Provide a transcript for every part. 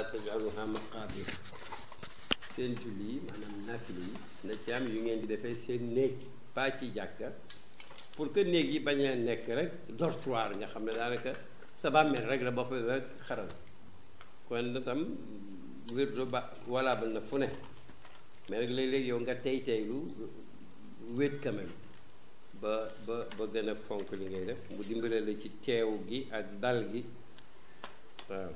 taj'aluha maqaabir seen julli yi maanaam naafile yi na ci am yu ngeen di defee seen néeg pas ci jàkka pour que néeg yi bañ a nekk rek dortoir nga xam ne daanaka sa bàmmeel rek la ba fa rek xaral kon itam wirdu ba valable na fu ne mais rek léeg-léeg yow nga tey teylu wéet quand même ba ba ba gën a fonk li ngay def mu dimbale la ci teew gi ak dal gi waaw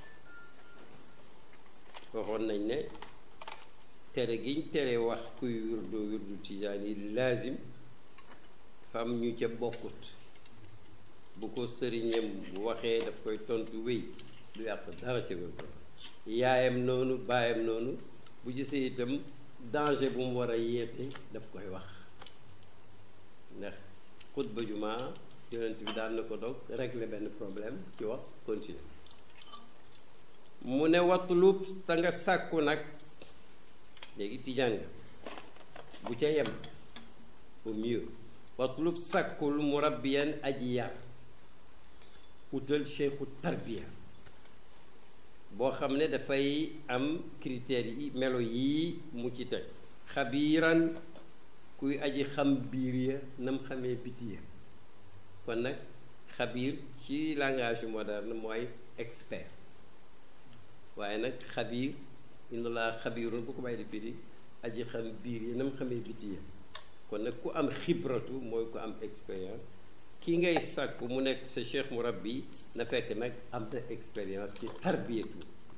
waxoon nañ ne tere giñ tere wax kuy wirdu wirdu tijaan yi laazim fam ñu ca bokkut bu ko sëriñam waxee daf koy tontu wéy du yàq dara ca wirdu yaayam noonu baayam noonu bu gisee itam danger bu mu war a yéete daf koy wax ndax xutba jumaa yonent bi daan na ko dog régler benn problème ci wax continuer mu ne watlub te nga sàkku nag léegi tijaan nga bu ca yem au mieux watlub sàkkul murabbiyan aji yar utal cheikhu tarbiya boo xam ne dafay am critères yi melo yii mu ci teg xabiiran kuy aji xam biir ya nam xamee biti ya kon nag xabiir ci langage moderne mooy expert waaye nag xabiir inna laa xabiirun bu ko bàyyi di firi aji xam biir ya nam xamee biti ya kon nag ku am xibratu mooy ku am expérience ki ngay sàkku mu nekk sa cheikh murabbi na fekk nag am na expérience ci tarbiyatu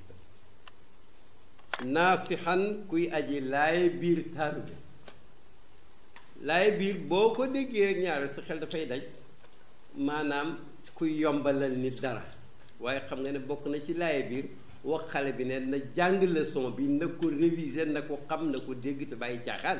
naasixan kuy aji laay biir taaru bi laay biir boo ko déggee rek ñaare sa xel dafay daj maanaam kuy yombalal nit dara waaye xam nga ne bokk na ci laay biir wax xale bi ne na jàng leçon bi na ko réviser na ko xam na ko dégg te bàyyi caaxaan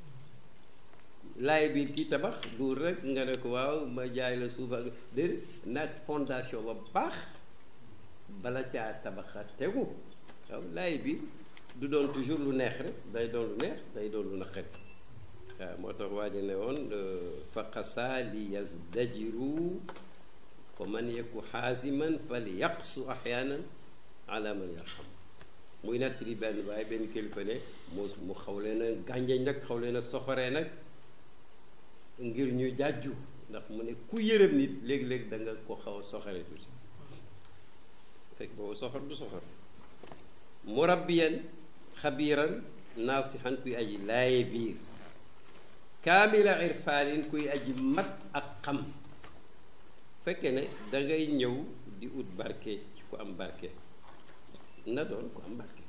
laay biir ci tabax duur rek nga ne ko waaw ma jaay la suuf ak déedéet nag fondation ba baax bala caa tabaxa tegu waaw laay biir du doon toujours lu neex rek day doon lu neex day doon lu naqari waaw moo tax waa ji ne woon faqasa li yazdajiru fa man yaku xaasiman fal yaqsu axyaanan ala man yarxam muy nettali benn waaye benn kilifa ne mu mu xaw leen a gànjañ nag xaw leen a soxoree nag ngir ñu jàjju ndax mu ne ku yërëm nit léeg-léeg da nga ko xaw a soxore tuuti fekk boobu soxor du soxor murabbiyan xabiiran naasixan kuy aji laaye biir kaamila irfaanin kuy aji mat ak xam fekke ne dangay ñëw di ut barke ci ku am barke na doon ku am barke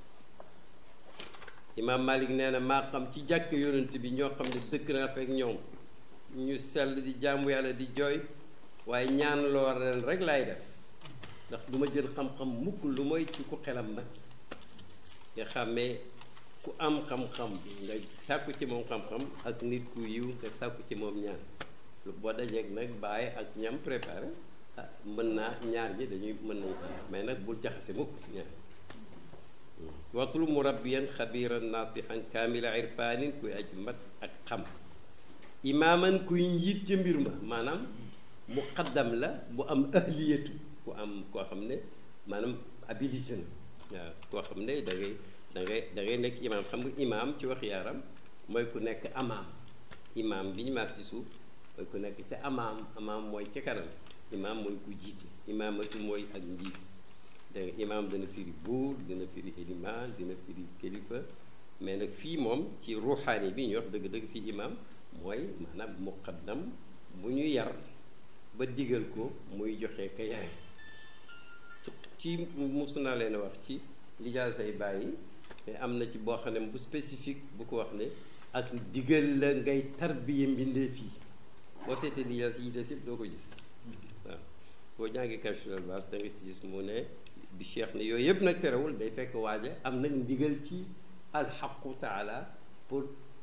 imaam Malik nee na maa xam ci jàkk yonent bi ñoo xam ne dëkk naa fekk ñoom ñu sell di jaamu yàlla di jooy waaye ñaan loo ren rek laay def ndax du ma jël xam-xam mukk lu mooy ci ku xelam nag nga xàmmee ku am xam-xam nga sàkku ci moom xam-xam ak nit ku yiw nga sàkku ci moom ñaan lu boo dajeeg nag bàyyi ak ñam préparé ah mën naa ñaar ñi dañuy mën nañ mais nag bul jaxase mukk ñaar watlu murabbiyan xabiran naasixan kaamila irfaanin kuy aj mat ak xam imaaman kuy njiit ca mbir ma maanaam muqaddam la bu am ahliyatu ku am koo xam ne maanaam habilité na waaw koo xam ne da ngay da ngay da ngay nekk imaam xam nga imaam ci wax yaaram mooy ku nekk amaam imaam bi ñu maas ci suuf mooy ku nekk ca amaam amaam mooy ca kanam imaam mooy ku jiite imaamatu mooy ak njiit dégg nga imaam dana firi buur dina firi ilimaan dina firi kilifa mais nag fii moom ci ruuxaani bi ñu wax dëgg-dëgg fii imaam mooy maanaam muqaddam bu ñu yar ba digal ko muy joxe ka yare ci musu naa leen a wax ci lijaal say bàyyi mais am na ci boo xam ne bu spécifique bu ko wax ne ak digal la ngay tarbiya mbindee fii boo seetee lijaal si yi des yëpp doo ko gis waaw boo jàngee Kashful Albas da nga ci gis mu ne bi cheikh ne yooyu yëpp nag terewul day fekk waaja am nag ndigal ci alxaqu taala pour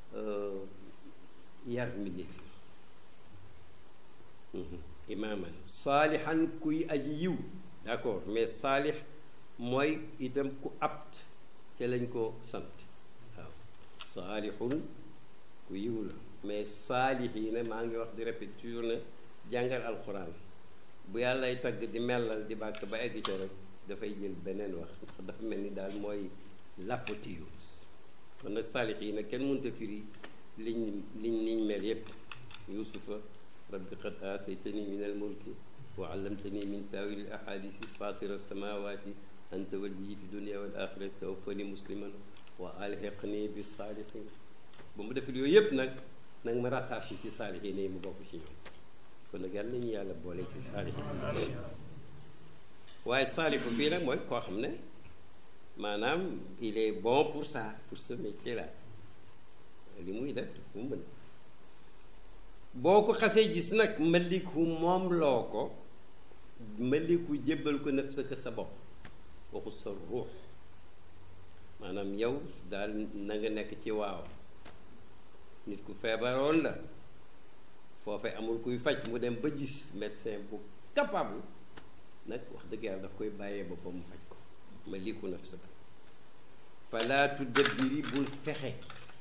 yar mbindee fii imaaman saalihan kuy aji yiw d'accord mais saalix mooy itam ku apt ca lañ ko sant waaw saalixun ku yiw la mais saalix yi ne maa ngi wax di répéter toujours ne jàngal alxuraan bu yàllay tagg di mellal di bàkk ba egg ca rek dafay jël beneen wax ndax dafa mel ni daal mooy l'apothéose kon nag saalix yi nag kenn mënut a firi liñ liñ liñ mel yépp yusufa rabbi qad aataytani min al mulki wa allamtani min taawil al ahadisi fatira samawati anta waliyyi fi dunia wal axirati tawaffani musliman wa alhiqni bi saalihin ba mu defil yooyu yépp nag nag ma rattaché ci saalix yi ne mu bokk ci ñoom kon nag yàlla nañu yàlla boole ci saalix yi waaye saalifu fii nag mooy koo xam ne maanaam il est bon pour ça pour ce métier là li muy def mu mën boo ko xasee gis nag maliku moom loo ko maliku jébbal ko naf sa sa bopp waxu sa ruux maanaam yow daal na nga nekk ci waaw nit ku feebaroon la foofee amul kuy faj mu dem ba gis médecin bu capable nag wax dëgg yàlla daf koy bàyyee boppam mu faj ko maliku naf sa falaatu dëbbiri bul fexe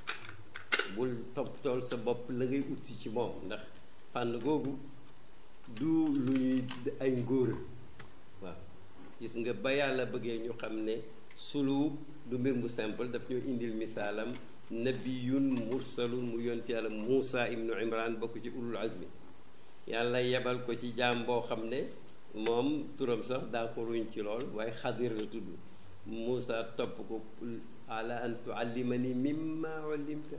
bul toppatool sa bopp la ngay utsi ci moom ndax fànn googu du lu ñuy ay ngóora waaw gis nga ba yàlla bëggee ñu xam ne sulu du mbir mu simple daf ñoo indil misaalam nabiyun mursalun mu yonti yàlla Muusa ibnu Imran bokk ci ulul azmi yàlla yebal ko ci jaam boo xam ne moom turam sax daa ko ruñ ci lool waaye xadir la tudd Muusa topp ko ala an tuallimani mimma ullimta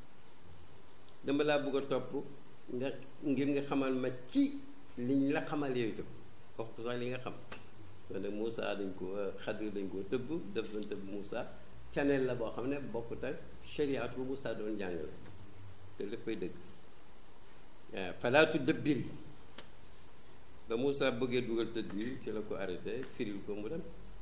dama laa bëgg a topp nga ngir nga xamal ma ci liñ la xamal yooyu tam wax ko sax li nga xam kon nag Moussa dañ ko xadir dañ ko tëbb def doon tëbb Moussa caneel la boo xam ne bokkut ak shariat bu Moussa doon jàngale te léppay dëgg waaw falaatu dëbbir yi ba Moussa bëggee dugal tëdd bi ci la ko arrêté firil ko mu dem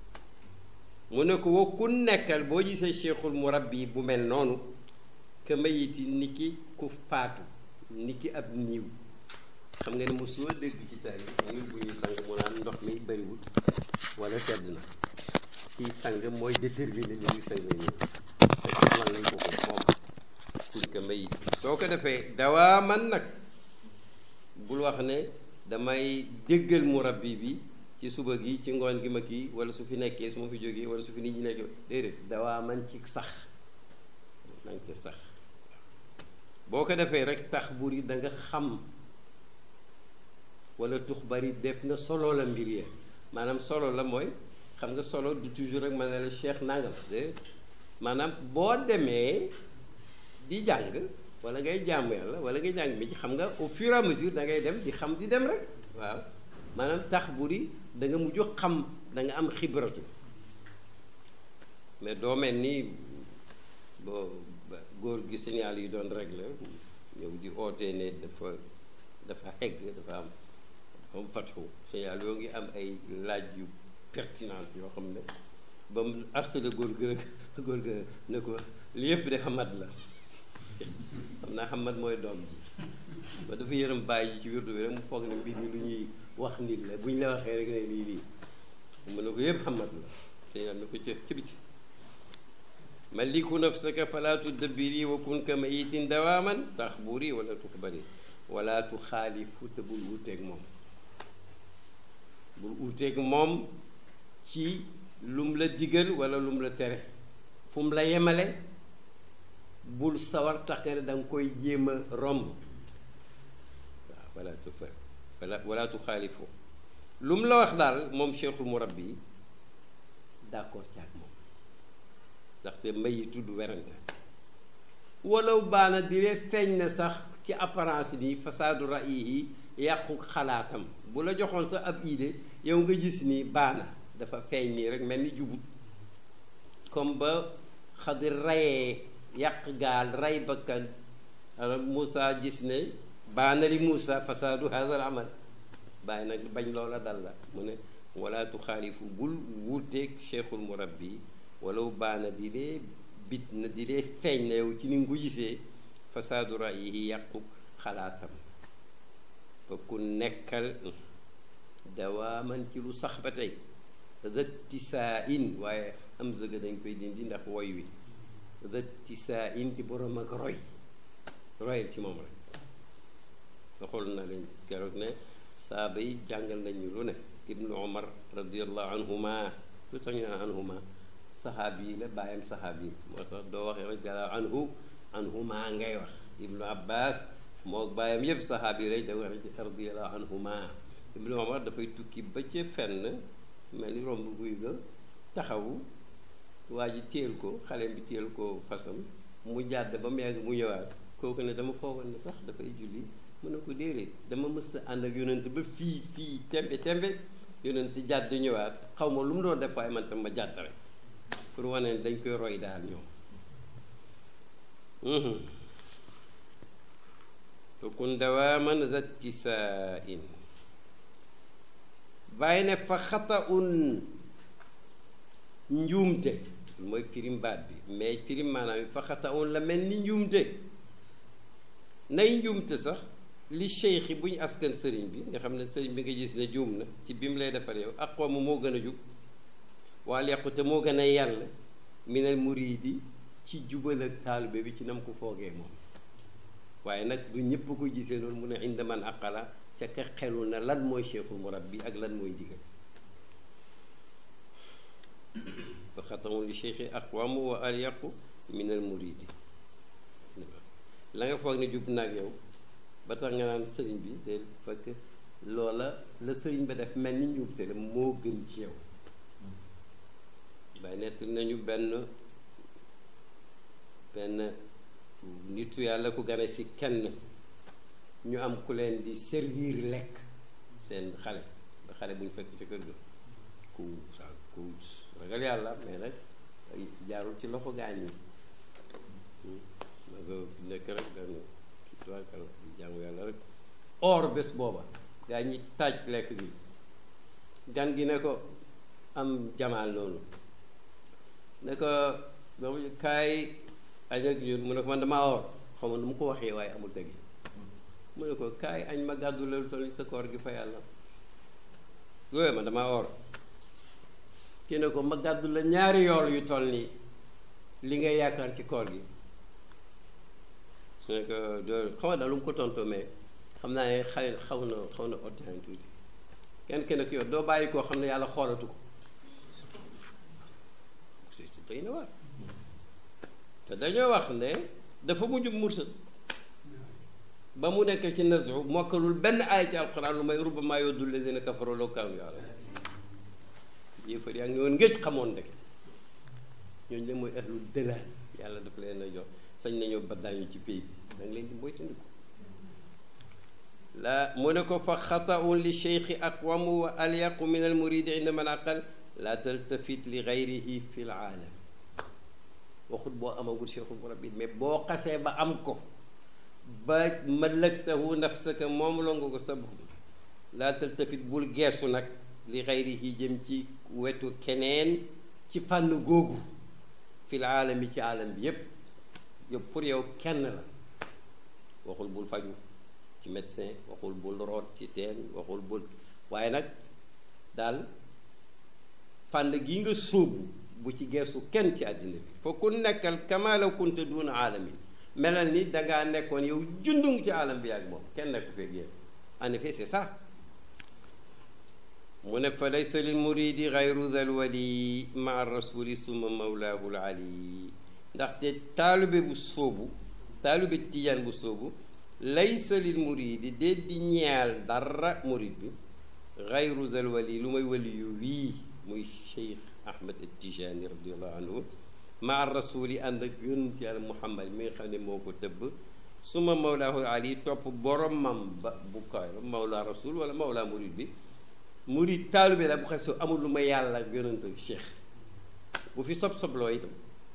mu ne ko wa ku nekkal boo gisee cheikhul murabbi bu mel noonu ka mayiti ni ki ku faatu ni ki ab niiw xam nga ne mosoo dégg ci taarix niiw bu ñuy sang mu naan ndox mi bëriwul wala sedd na kiy sang mooy déterminer li ñuy sang niiw te xamal nañ ko ko moom pour ka mayiti soo ko defee dawaa man nag bul wax ne damay déggal murabbi bi ci suba gi ci ngoon gi ma kii wala su fi nekkee su ma fi jógee wala su fi nit ñi nekkee déedéet dawaa man ci sax nanga ca sax boo ko defee rek tax buri da nga xam wala tux bari def nga solo la mbir ya maanaam solo la mooy xam nga solo du toujours rek ma ne la cheikh nangam de maanaam boo demee di jàng wala ngay jàmm yàlla wala ngay jàng mi ci xam nga au fur et à mesure da ngay dem di xam di dem rek waaw maanaam tax buri da nga mujj xam da nga am xibratu mais doo mel ni boo góor gi signal yi doon réglé ñëw di ootee ne dafa dafa xegg dafa am am fatxu signal yoo ngi am ay laaj yu pertinente yoo xam ne ba mu harcelé góor gi góor gi ne ko li yëpp de xamat la xam naa xamat mooy doom ji ba dafa yërëm bàyyi ci wirdu bi rek mu foog ne mbir mi lu ñuy wax nit la bu ñu la waxee rek ne lii lii mu ne ko yëpp xamat la signal ne ko ci ci biti maliku nafsaka fala tudabbiri wa kun ka mayitin dawaaman taxburi wala tuxbari wala tuxaalifu te bul wuuteeg moom bul wuuteeg moom ci lum la digal wala lum la tere fu mu la yemale bul sawar tax nga ne da nga koy jéem a romb waaw wala tufa wala wala tuxaalifu lu mu la wax daal moom cheikhul murabbi d'accord ci ak moom ndaxte may yi tudd werante walaw baana diree feeñ na sax ci apparence ni fasaadu ra'yi yi yàqu xalaatam bu la joxoon sa ab idée yow nga gis ni baana dafa feeñ nii rek mel ni jubut comme ba xadir rayee yàq gaal ray bakkan alors Moussa gis ne baana li Moussa fasaadu hazal amal bàyyi nag bañ loola dal la mu ne wala tuxaalifu bul wuuteeg cheikhul murabbi walaw baana di lee bit na di lee feeñ na yow ci ni nga ko gisee fasaadu ra'yi yàqu xalaatam fa ku nekkal dawaaman ci lu sax ba tey zattisaa in waaye am zëga dañ koy dindi ndax woy wi zattisaa in ci borom ak roy royal ci moom rek waxool na leen keroog ne saaba yi jàngal nañu lu ne ibnu omar radiallahu anhuma lu tax ñu naan anhuma saxaabi yi la bàyyam saxaabi yi moo tax doo waxee radiallahu anhu anhuma ngay wax ibnu abbas moo bàyyam yëpp saxaabi yi lay da wax radiallahu anhuma ibnu omar dafay tukki ba ca fenn mel ni romb guy ga taxawu waa ji téel ko xale bi téel ko fasam mu jàdd ba mu yàgg mu ñëwaat kooku ne dama foogoon ne sax dafay julli mu ne ko déedéet dama mës a ànd ak yonent ba fii fii tembe tembe yonent jàdd ñëwaat xaw ma lu mu doon def waaye man tam ma jàdd rek pour wane ne dañ koy roy daal ñoom tukun dawaaman zattisaain bàyyi ne fa xata un njuumte mooy firim baat bi mais firim maanaam fa xata un la mel ni njuumte nay njuumte sax li cheikh bu ñu askan sëriñ bi nga xam ne sëriñ bi nga gis ne juum na ci bi mu lay defar yow ak xoomu moo gën a jub waal yàqute moo gën a yàlla minal muridi ci jubal ak taalibe bi ci nam ko foogee moom waaye nag du ñëpp ko gisee loolu mu ne inda man aqala ca ka xelu na lan mooy cheikhul murabbi ak lan mooy ndigal fa xatamu li cheikhi aqwamu wa alyaqu min al muridi la nga foog ne jub naag yow ba tax nga naan sëriñ bi de fekk loola la sëriñ ba def mel ni njuumte la moo gën ci yow bay nett nañu benn benn nitu yàlla ku gane si kenn ñu am ku leen di servir lekk seen xale ba xale bu ñu fekk ci kër ga ku sa ku ragal yàlla mais nag jaarul ci loxo gaañ yi ma ko nekk rek benn tubaakal jaamu yàlla rek or bés booba gaa ñi taaj lekk gi gan gi ne ko am jamaal noonu ne ko doomu kaay añ ak ñun mu ne ko man damaa or xaw ma nu mu ko waxee waaye amul dëgg mu ne ko kaay añ ma gàddu la lu toll sa koor gi fa yàlla yooyu man damaa or kii ne ko ma gàddu la ñaari yool yu toll nii li ngay yaakaar ci koor gi su ne ko doo xaw ma daal lu mu ko tontoo mais xam naa ne xay xaw na xaw na ordinaire tuuti kenn kenn ki yow doo bàyyi koo xam ne yàlla xoolatu ko si si doy na waar te dañoo wax ne dafa mujj mursal ba mu nekk ci nasu mokkalul benn aay ci alxuraan lu may rubbama yoddul lazina kafaru law kaanu ya'lamuun yéefar yaa ngi woon ngéej xamoon ndek ñooñu de mooy ahlul dëlaal yàlla dafa leen a jox sañ nañoo baddaañu ci pays bi da nga leen di moytandiku la mu ne ko fa xataun li cheikhi aqwamu wa alyaqu min al muridi inda man aqal la taltafit li gayrihi fi l aalam waxut boo amagul cheikhul murabbi mais boo xasee ba am ko ba malaktahu nafsaka moom la nga ko sa bopp la taltafit bul geesu nag li gayrihi jëm ci wetu keneen ci fànn googu fi l aalami ci aalam bi yépp yow pour yow kenn la waxul bul faju ci médecin waxul bul root ci teen waxul bul waaye nag daal fànn gi nga sóobu bu ci geesu kenn ci àddina bi fa ku nekkal kamala kunta duuna aalamin melal ni dangaa nekkoon yow jundung ci aalam bi ak moom kenn nekku feeg yéen en effet c'est ça mu ne fa laysa lil muridi gayru dal wali maa rasuli summa mawlaahu l ali ndaxte taalibe bu sóobu taalibe tijaan bu sóobu laysa lil muridi dee di ñeel dara murid bi gayru zal wali lu may wali yu wii muy cheikh ahmad tijaani radiallahu anhu maa rasuli ànd ak yonent yàlla muhammad mi nga xam ne moo ko tëbb suma mawlaahu ali topp boromam ba bu kaw mawla rasul wala mawla murid bi murid taalibe la bu xes amul lu may yàlla ak yonent ak cheikh bu fi sob sobloo itam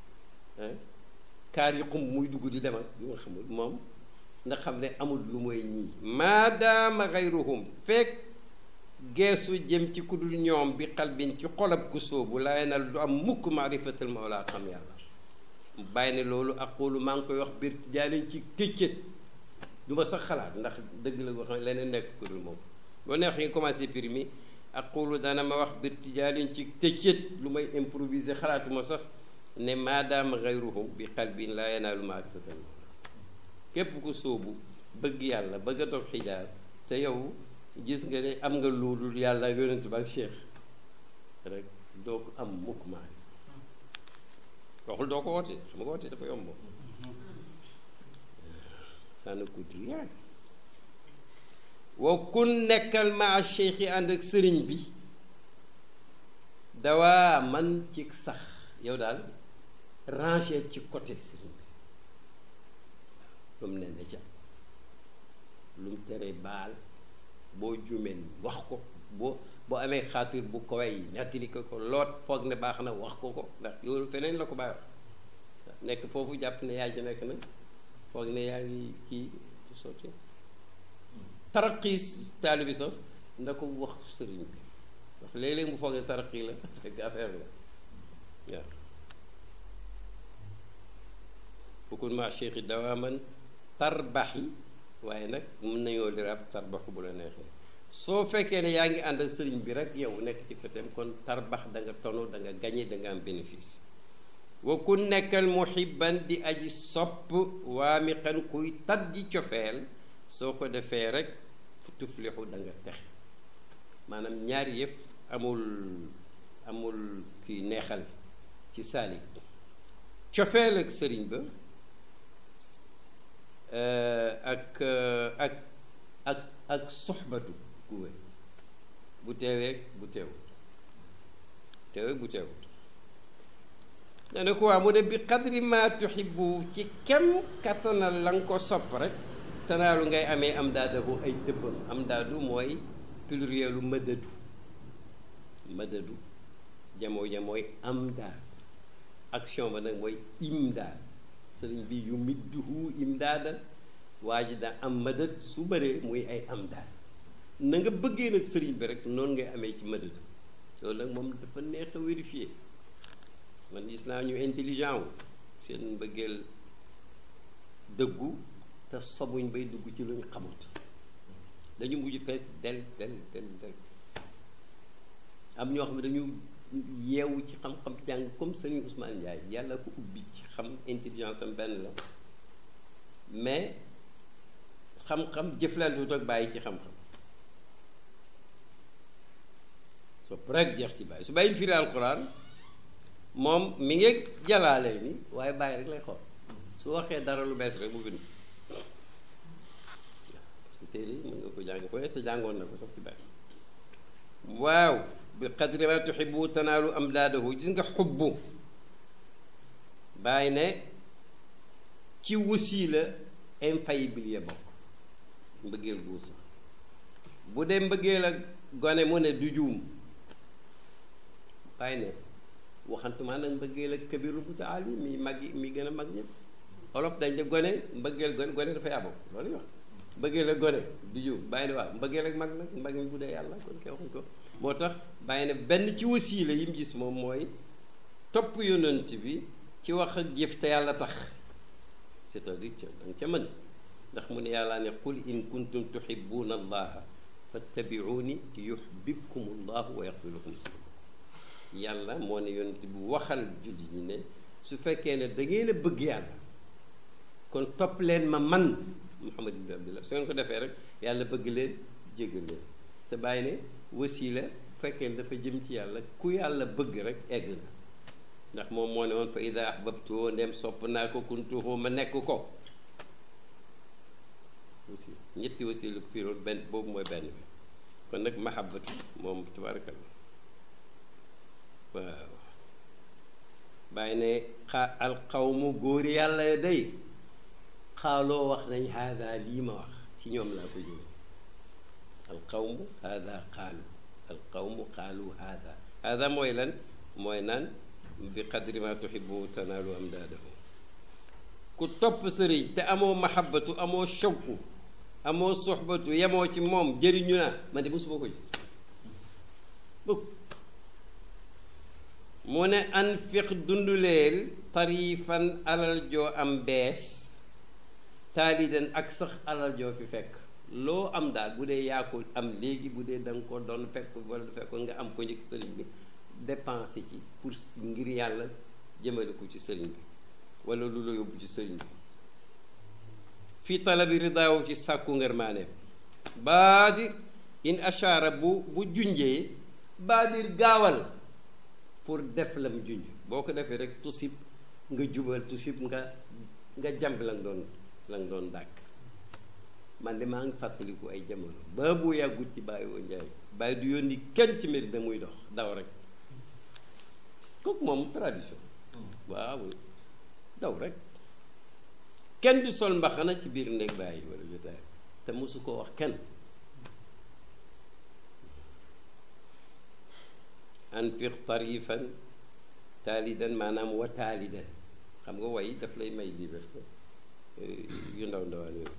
kaar yi xumb muy dugg di demal yu nga xamul moom nga xam ne amul lu mooy ñii maadaama xayruhum fekk geesu jëm ci ku dul ñoom bi xalbin ci xolab ku sóobu laay nal du am mukk maarifatal mawla xam yàlla bàyyi ne loolu aqulu maa ngi koy wax biir jaaliñ ci këccët du ma sax xalaat ndax dëgg la goo xam ne leneen nekk ku dul moom boo neex yi nga commencé pir mi aqulu dana ma wax biir jaaliñ ci këccët lu may improviser xalaatuma sax ne maadaama xayruhum bi xalbin laa yanaalu maarifatal mawla képp ku sóobu bëgg yàlla bëgg a dox xijaar te yow gis nga ne am nga luudul yàlla ak yonent ba ak cheikh rek doo ko am mukk maari waxul doo ko woote su ma ko wootee dafa yomb ça ne coûte rien wa kun nekkal maa cheikh yi ànd ak sëriñ bi dawaa man ci sax yow daal ranger ci côté sëriñ bi lu mu ne ne ca lu mu tere baal boo jumeen wax ko boo boo amee xaatir bu ko way nettali ko ko loot foog ne baax na wax ko ko ndax yow feneen la ko bàyyi wax nekk foofu jàpp ne yaa ci nekk nag foog ne yaa ngi kii sotti taraqi taalibi sos nda ko wax sëriñ bi ndax léeg-léeg mu foog ne taraqi la fekk affaire la waaw bukun ma cheikhi dawaaman tarbaxi waaye nag mën nañoo lirab tarbaxu bu la neexee soo fekkee ne yaa ngi ànd ak sëriñ bi rek yow nekk ci fetem kon tarbax da nga tono da nga gañe da nga am bénéfice wa ku nekkal muhibban di aji sopp waamiqan kuy taddi cofeel soo ko defee rek tuflixu da nga texe maanaam ñaari yëpp amul amul kiy neexal ci saalik cofeel ak sëriñ ba ak ak ak ak soxbatu ku wér bu teewee bu teewut teewee bu teewut ne ne ko waa mu ne bi qadri ma tuhibbu ci kem kattanal la nga ko sopp rek tanaalu ngay amee am daadahu ay dëbbam am daadu mooy plurielu mëdadu mëdadu jamoo jamooy am daad action ba nag mooy imdaad sëriñ bi yu midduhu imdaadan waa ji daa am mëdad su bëree muy ay am daad na nga bëggee nag sëriñ bi rek noonu ngay amee ci mëdadu loolu nag moom dafa neex a vérifier man gis naa ñu intelligent wu seen mbëggeel dëggu te sobuñ bay dugg ci luñ xamut dañu mujj fees del del del del am ñoo xam ne dañu yeewu ci xam-xam jàng comme Serigne Ousmane Ndiaye yàlla ko ubbi ci xam intelligence am benn la mais xam-xam jëflantewut ak bàyyi ci xam-xam sopp rek jeex ci bàyyi su bàyyi firi alquran moom mi ngi jalaalee ni waaye bàyyi rek lay xool su waxee dara lu bees rek mu bind téere yi mën nga ko jàng ko te jàngoon na ko sax ci bàyyi waaw bi qadri ma tuxibu tanaalu am daadahu gis nga xubbu bàyyi ne ci wasiila infaillible ya bokk mbëggeel gu sax bu dee mbëggeel ak gone mu ne du juum bàyyi ne waxantuma nag mbëggeel ak kabiru mutaali mi mag mi gën a mag ñëpp olof dañ de gone mbëggeel gone gone dafay abo loolu wax mbëggeel ak gone du juum bàyyi ne waaw mbëggeel ak mag nag mag mi bu dee yàlla kon kay waxuñ ko moo tax bàyyi ne benn ci wasiila yi mu gis moom mooy topp yonent bi ci wax ak jëf te yàlla tax c'est-à-dire ca danga ca mën ndax mu ne yàlla ne qul in kuntum tuhibbuna allaha fattabi'uni yuhbibkum allahu wa yaghfir lakum yàlla moo ne yonent bi waxal julli ñi ne su fekkee ne da ngeen a bëgg yàlla kon topp leen ma man Muhammad ibn Abdullah su ngeen ko defee rek yàlla bëgg leen jéggal leen te bàyyi ne wasiila bu fekkee ne dafa jëm ci yàlla ku yàlla bëgg rek egg nga ndax moom moo ne woon fa ida ahbabtuhu ndem sopp naa ko kuntuhu ma nekk ko aussi ñetti wasiila ko fiiroon benn boobu mooy benn bi kon nag mahabbatu moom tabarakallah waaw bàyyi ne xa alqawmu góor yàlla day xaaloo wax nañ haada lii ma wax ci ñoom laa ko jëlee alqawmu haada xaalu alqawmu xaalu haada haada mooy lan mooy naan bi qadri ma tuhibu tanaalu am daadahu ku topp sëriñ te amoo mahabbatu amoo shawku amoo soxbatu yemoo ci moom jëriñu naa man de mosuma ko gis bëgg mu ne anfiq dunduleel tarifan alal joo am bees taalidan ak sax alal joo fi fekk loo am daal bu dee yaa ko am léegi bu dee da nga ko doon fekk wala du fekk nga am ko njëkk sëriñ bi dépensé ci pour ngir yàlla jëmale ko ci sëriñ bi wala lu la yóbbu ci sëriñ bi fii talabi ridaawu ci sàkku ngërmaaneem baa di in ashara bu bu junjee baadir gaawal pour def lam junj boo ko defee rek tusib nga jubal tusib nga nga jàmb la nga doon la nga doon dàkk man de maa ngi fàttaliku ay jamono ba bu yàggut ci bàyyi woo njaay bàyyi du yónni kenn ci mbir da muy dox daw rek kooku moom tradition waaw daw rek kenn du sol mbaxana ci biir néeg bàyyi wala jotaay te mosu ko wax kenn anfiq tarifan taalidan maanaam wa taalidan xam nga way daf lay may liberté yu ndaw ndawaan yooyu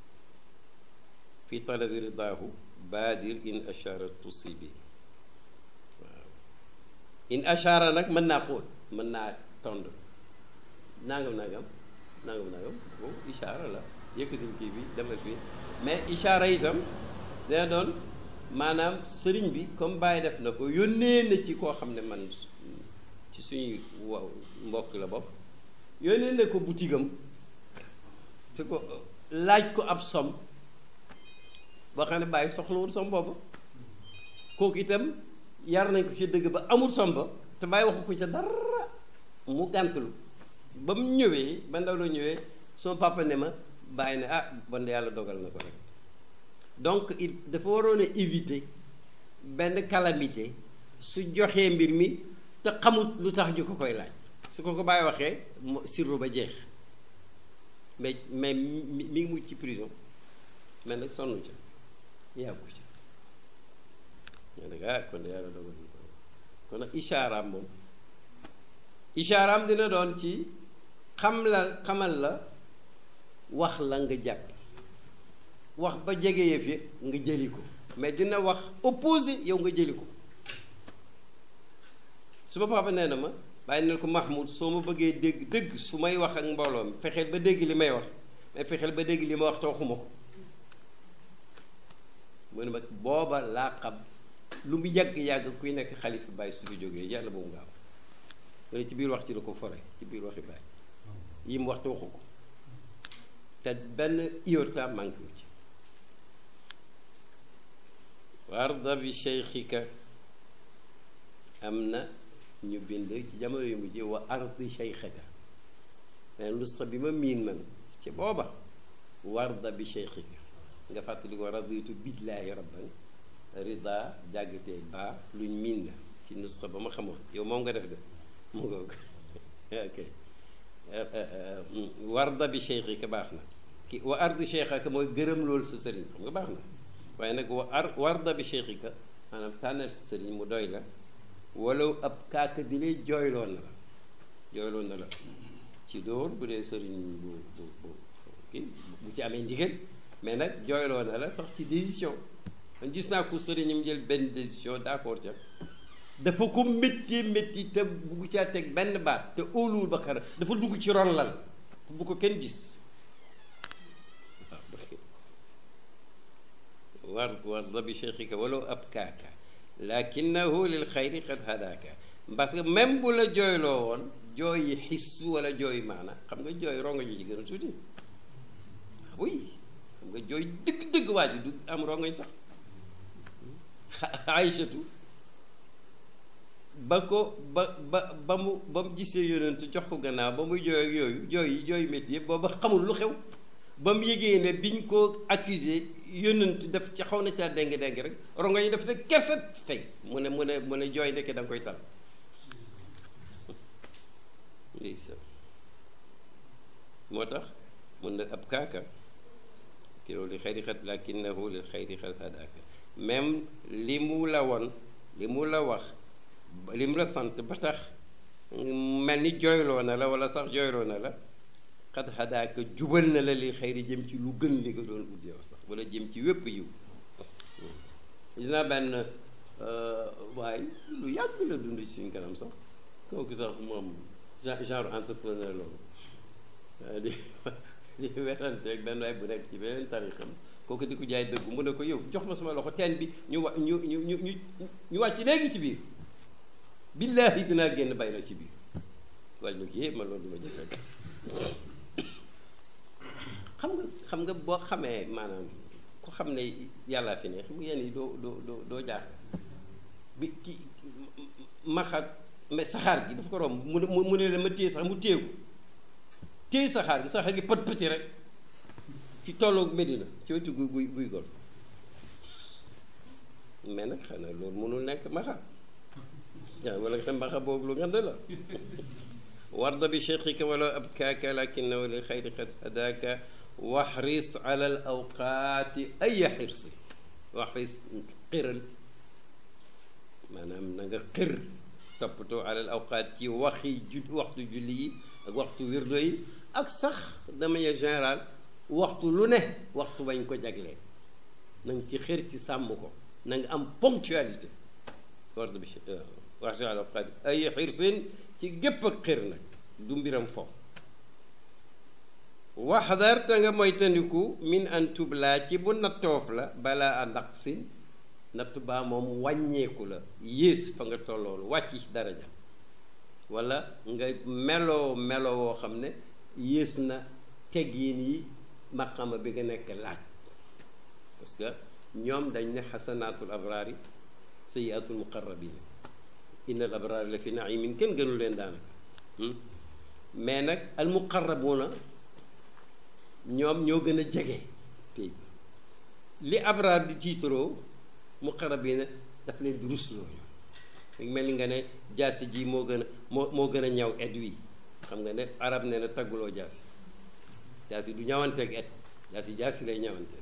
fi talabi ridaahu baadir in ashara tusibi waaw in ashara nag mën naa xóot mën naa tond nangam nangam nangam nangam boobu ishaara la yëkkatil kii bi demal fii mais ishaara itam dina doon maanaam sëriñ bi comme bàyyi def na ko yónnee na ci koo xam ne man ci suñuy waaw mbokk la bopp yónnee na ko butigam te ko laaj ko ab som boo xam ne bàyyi soxlawul som boobu kooku itam yar nañ ko ci dëgg ba amul som ba te bàyyi waxu ko ca dara mu gàntalu ba mu ñëwee ba ndaw la ñëwee sama papa ne ma bàyyi ne ah bon yàlla dogal na ko rek donc il dafa waroon a éviter benn calamité su joxee mbir mi te xamut lu tax ñu ko koy laaj su ko ko bàyyi waxee sirru ba jeex mais mais mi ngi mucc ci prison mais nag sonn ca yàggu ca ñoo nag ah kon de yàlla dogal na ko kon nag ishaaraam moom ishaaraam dina doon ci xam la xamal la wax la nga jàpp wax ba jege yëf yi nga jëli ko mais dina wax opposé yow nga jëli ko su ma papa nee na ma bàyyi na ko Mahmoud soo ma bëggee dégg dëgg su may wax ak mbooloo mi fexeel ba dégg li may wax mais fexeel ba dégg li ma wax te waxuma ko mu ne ma booba laa xam lu mu yàgg-yàgg kuy nekk xalifa bàyyi su fi jógee yàlla boobu nga am mu ne ci biir wax ci la ko fore ci biir waxi bàyyi yi mu wax te waxu ko te benn iota manqué wu ci warda bi cheikhika am na ñu bind ci jamono yu mujj wa ardi cheikhika mais lustra bi ma miin man ci booba warda bi cheikhika nga fàttali ko raditu billaahi rabban rida jàggatee baa luñ miin la ci nusxa ba ma xamoon yow moom nga def de mu ngoog ok warda bi cheikhika baax na ki wa ardi cheikhaka mooy gërëm loolu sa sëriñ xam nga baax na waaye nag wa ar warda bi cheikhika maanaam tànnal sa sëriñ mu doy la wala ab kaaka di lay jooyloo na la jooyloo na la ci dóor bu dee sëriñ bu bu bu kii bu ci amee ndigal mais nag jooyloo na la sax ci décision man gis naa ko sëriñam jël benn décision d'accord ca dafa ko métti métti te bugg caa teg benn baat te óoluwul ba xara dafa dugg ci ron lal bu ko kenn gis war warda bi cheikhika walaw abkaaka lakinahu lil xayri qad hadaaka parce que même bu la jooyloo woon jooy yi xis wala jooy maana xam nga jooy rongo ñu ci gën a tuuti oui xam nga jooy dëgg-dëgg waa ji du am rongoñ sax Aïchatu ba ko ba ba ba mu ba mu gisee yonent jox ko gannaaw ba muy jooy ak yooyu jooy yi jooy métti yëpp booba xamul lu xew ba mu yëgee ne biñ ko accusé yónnent def ci xaw na caa déng déng rek rongo yi def ne kerset fay mu ne mu ne mu ne jooy ndekke da nga koy tal moo tax mun na ab kaaka kilo li xayri xat lakinnahu li xayri xat hadaaka même li mu la won li mu la wax li mu la sant ba tax mel ni jooyloo na la wala sax jooyloo na la xat xadaaka jubal na la li xëyri jëm ci lu gën li nga doon ut yow sax wala jëm ci wépp yiw gis naa benn waaye lu yàgg la dund ci suñ kanam sax kooku sax moom genre entrepreneur loolu di di werante ak benn waay bu nekk ci beneen tarixam kooku di ko jaay dëggu mu ne ko yow jox ma sama loxo teen bi ñu wa ñu ñu ñu ñu ñu wàcc léegi ci biir billaahi dinaa génn bay la ci biir wàññi ko yëpp ma loolu du ma jëfee xam nga xam nga boo xamee maanaam ku xam ne yàllaa fi ne xam nga yéen yi doo doo doo doo jaar bi ki maxat mais saxaar gi dafa ko romb mu ne mu ne la ma téye sax mu téye ko téye saxaar gi saxaar gi pët pëti rek ci tolloog Medina ci wetu guy guy guy gol mais nag xanaa loolu mënul nekk maxa waaw wala nga xam maxa boobu lu ngand la warda bi cheikhika wala abkaaka lakinahu lil xayri qad hadaaka waxris ala al awqaati aya xirsi waxris xiral maanaam na nga xir toppatoo ala al awqaat ci waxi ju waxtu julli yi ak waxtu wirdo yi ak sax de manière générale waxtu lu ne waxtu bañ ko jaglee na nga ci xër ci sàmm ko na nga am ponctualité warda bi waxris ala al awqaat aya xirsin ci gépp ak xër nag du mbiram foofu waxdar te nga moytandiku min an tublaa ci bu nattoof la balaa a naqsin natt baa moom wàññeeku la yées fa nga tolloolu wàcc ci daraja wala nga meloo meloo woo xam ne yées na teggiin yi maqama bi nga nekk laaj parce que ñoom dañ ne xasanaatul abraari sayiatul muqarrabin inna al abraari la fi naimin kenn gënu leen daanaka mais nag al muqarrabuuna ñoom ñoo gën a jege pay li abraar di tiitaroo muqarrabiina daf leen di rusloo ñu mel ni nga ne jaasi ji moo gën a moo moo gën a ñaw ed wi xam nga ne arab ne na tagguloo jaasi jaasi du ñawanteeg ed jaasi jaasi lay ñawanteeg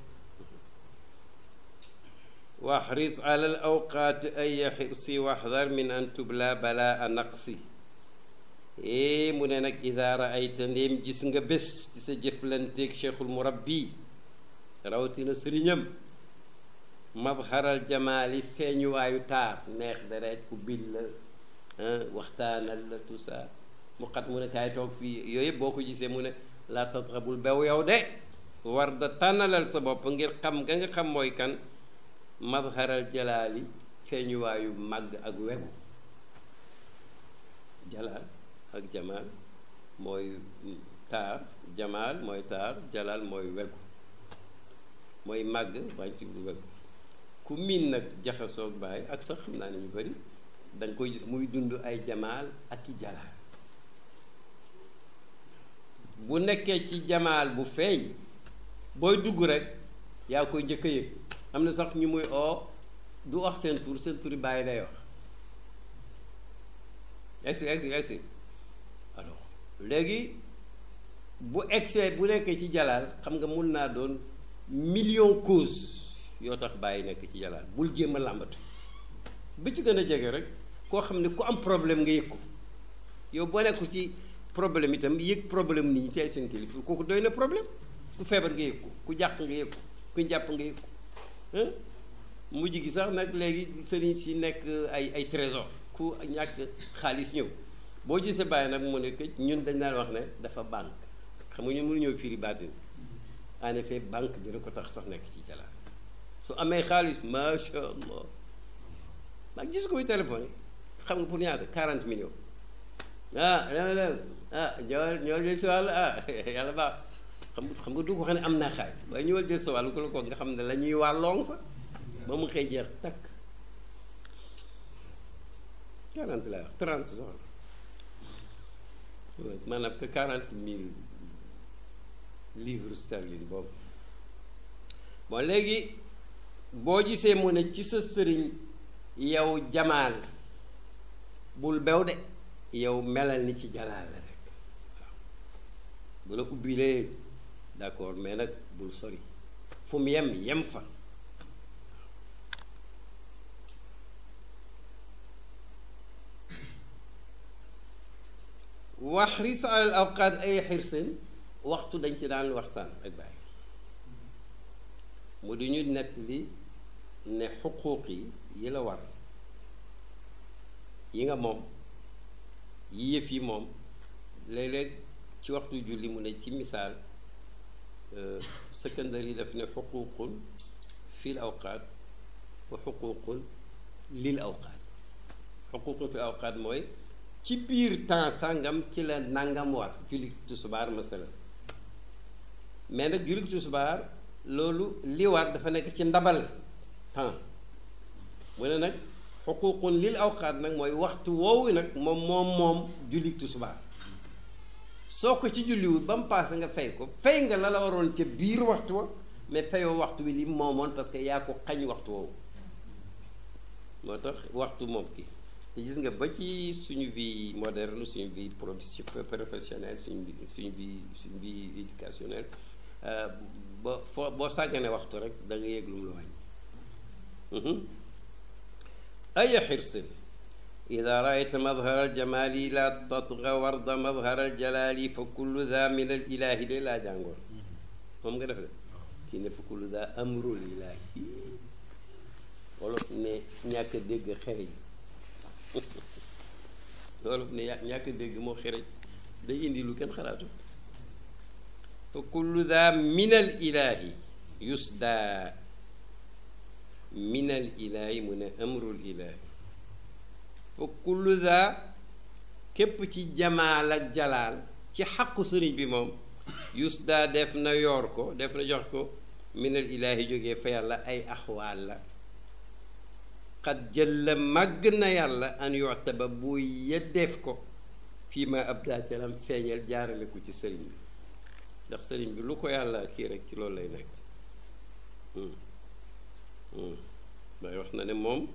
waxris ala al awqaati ay xirsi waxdar min an tubla bala a naqsi ee mu ne nag ida raayta ndéem gis nga bés ci sa jëflanteeg cheikhul murabbi rawatina sëriñam mabharal jamaali feeñuwaayu taar neex deret ku bil la waxtaanal la tout ça mu xat mu ne kaay toog fii yooyu yëpp boo ko gisee mu ne laa tatrabul bew yow de war da tànnalal sa bopp ngir xam nga nga xam mooy kan mabharal jalaali feeñuwaayu màgg ak wegu jalaal ak jamaal mooy taar jamaal mooy taar jalaal mooy wegu mooy màgg bañ ci lu wegu ku miin nag jaxasoog baay ak sax xam naa ne ñu bari da nga koy gis muy dund ay jamaal ak i jalaal bu nekkee ci jamaal bu feeñ booy dugg rek yaa koy njëkk a yëg am na sax ñu muy oo du wax seen tur seen turi bàyyi lay wax egsi egsi egsi alors léegi bu egsee bu nekkee ci jalaal xam nga mun naa doon million cause yoo tax bàyyi nekk ci jalaal bul jéem a làmbatu bi ci gën a jege rek koo xam ne ku am problème nga yëg ko yow boo nekku ci problème itam yëg problème nit ñi tey seen kilifa kooku doy na problème ku feebar nga yëg ko ku jàq nga yëg ko ku jàpp nga yëg ko mujj gi sax nag léegi sëriñ si nekk ay ay trésor ku ñàkk xaalis ñëw boo gisee bàyyi nag mu ne que ñun dañ daan wax ne dafa banque xam nga ñun mënu ñëw firi baatin en effet banque dina ko tax sax nekk ci jalaal su amee xaalis macha allah maa gis ko téléphone yi xam nga pour ñaata 40 millions ah dem ah ñëwal ñëwal jël sa wàll ah yàlla baax xam nga xam nga du ko xam ne am naa xaalis waaye ñëwal jël sa wàll ku la ko nga xam ne la ñuy wàlloong fa ba mu xëy jeex takk 40 laa wax 30 soxla maanaam que 40 mille livres sterling boobu bon léegi boo gisee mu ne ci sa sëriñ yow jamaal bul bew de yow melal ni ci jalaal la rek waaw bu la ubbilee d'accord mais nag bul sori fu mu yem yem fa waxris alal awqaat ay xirsin waxtu dañ ci daan waxtaan ak bàyyi mu di ñu nett li ne xuquuq yi yi la war yi nga moom yi yëf yi moom léeg-léeg ci waxtu julli mu ne ci misaal secondaire yi daf ne xuquuqun fil awqaat wa xuquuqun lil awqaat xuquuqun fil awqaat mooy ci biir temps sàngam ci la nangam war julli tusubaar masalan mais nag julli tusubaar loolu li war dafa nekk ci ndabal temps mu ne nag xuququn lil awqaat nag mooy waxtu woowu nag moom moom moom julli tisbaar soo ko ci julliwul ba mu paase nga fay ko fay nga la la waroon ca biir waxtu wa mais fayoo waxtu bi li moomoon parce que yaa ko xañ waxtu woowu moo tax waxtu moom ki te gis nga ba ci suñu vie moderne suñu vie professionnelle suñu vie suñu vie suñu vie éducationnelle ba foo boo sàggane waxtu rek da nga yëg lu mu la wàññi ay xirsin ida raayta madhara aljamali la tatga warda madhara aljalali fa kullu da min al ilahi de laa jàngoon moom nga def de kii ne fa kullu da amrul ilahi wolof ne ñàkk a dégg xereñ wolof ne ñàkk a dégg moo xereñ day indi lu kenn xalaatu fa kullu da min al ilahi yusda min al ilahi mu ne amrul ilahi fa kullu da képp ci jamaal ak jalaal ci xaqu sëriñ bi moom yusda def na yoor ko def na jox ko min al ilahi jógee fa yàlla ay axwaal la xat jël màgg na yàlla an yoxtaba bu yeddeef ko fii ma abda salam feeñal jaarale ko ci sëriñ bi ndax sëriñ bi lu ko yàlla kii rek ci loolu lay nekk may wax na ne moom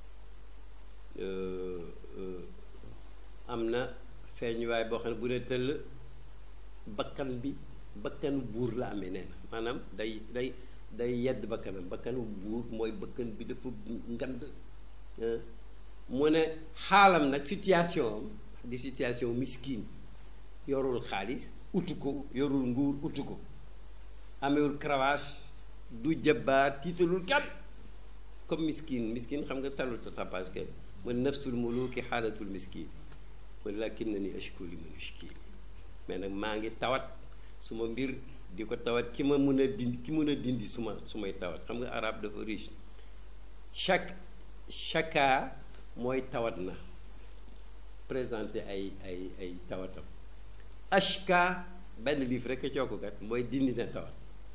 am na feeñuwaay boo xam ne bu ne tëll bakkan bi bakkanu buur la amee nee na maanaam day day day yedd bakkanam bakkanu buur mooy bakkan bi dafa ngand mu ne xaalam nag situation am di situation miskin yorul xaalis utu ko yorul nguur utu ko amewul cravache du jëbbaat tiitalul kenn comme miskin miskin xam nga talul ta tapage kay mu ne nafsul muluki xaalatul miskin mu ne lakin na ni ashku li man ashki mais nag maa ngi tawat suma mbir di ko tawat ki ma mën a dindi ki mën a dindi suma su may tawat xam nga arab dafa riche chaque chaka mooy tawat na présenté ay ay ay tawatam ashka benn livre rek a cookukat mooy dindi na tawat